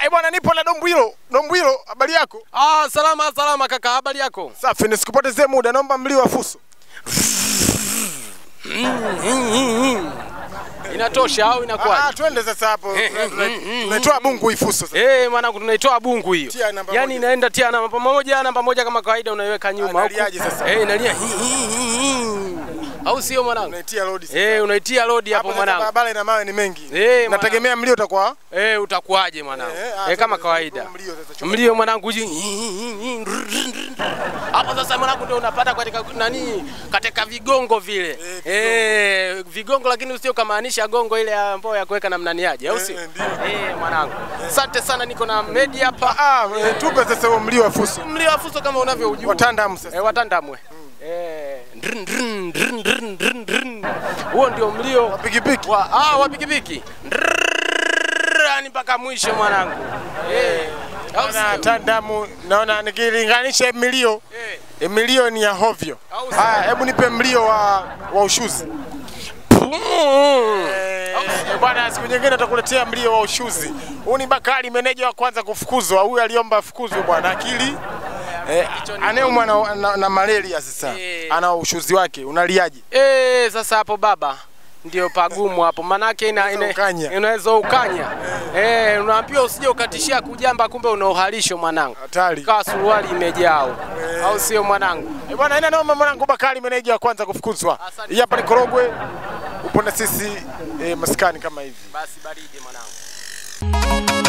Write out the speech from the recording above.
eh bwana, nipo na Dombwilo. Dombwilo, habari yako? Ah, salama salama kaka, habari yako? Safi, nisikupotezee muda, naomba mlio wa fuso. Inatosha au Ah, inakuwaje? twende sasa hapo. Tuna- tuna- Tunaitoa bungu hii fuso sasa. Eh, mwanangu tunaitoa bungu hiyo. Tia namba Yaani moja. inaenda tia namba moja, namba moja kama kawaida unaiweka nyuma huku. Analiaje sasa? Eh, inalia. Au sio mwanangu? Unaitia load sasa. Eh, unaitia lodi hapo Hapo sasa mwanangu. barabara ina mawe ni mengi. Eh, Nategemea mlio utakuwa Eh, utakuwaje mwanangu? Eh, ah, Eh, kama twende kawaida. sasa, mlio sasa, chukua. Mlio mwanangu ji- hapo sasa mwanangu ndio unapata katika nani katika vigongo vile eh, vigongo lakini usio kamaanisha gongo ile ambayo ya kuweka namna niaje au sio Eh, ndio. eh mwanangu asante sana niko na media hapa Ah, eh, tupe sasa huo mlio wa fuso. mlio wa fuso kama unavyoujua Watandamu sasa. eh, watandamwe eh ndrn, drn, drn, drn, drn, drn. huo ndio mlio Pikipiki. wa ah wa pikipiki yani mpaka mwisho mwanangu eh au Na sio tandamu naona nikilinganisha milio eh eh, milio ni ya hovyo. Au sio? Haya, hebu nipe mlio wa wa ushuzi. Eh, Bwana, siku nyingine tutakuletea mlio wa ushuzi. Huyu ni Bakari, meneja wa kwanza kufukuzwa. Huyu aliomba afukuzwe bwana, akili eh, anayeumwa na, na, na malaria sasa, Eh. ana ushuzi wake. Unaliaje? Eh, sasa hapo baba ndio pagumu hapo, manake ina, Unaweza ina, ukanya. inaweza ukanya eh, unaambiwa usije ukatishia kujamba, kumbe una uhalisho mwanangu, Hatari. kaa suruali imejao au sio mwanangu? Eh, bwana, ina noma mwanangu. Bakari, meneja wa kwanza kufukuzwa. Asante Hii hapa ni Korogwe, upo na sisi eh, maskani kama hivi. Basi baridi mwanangu.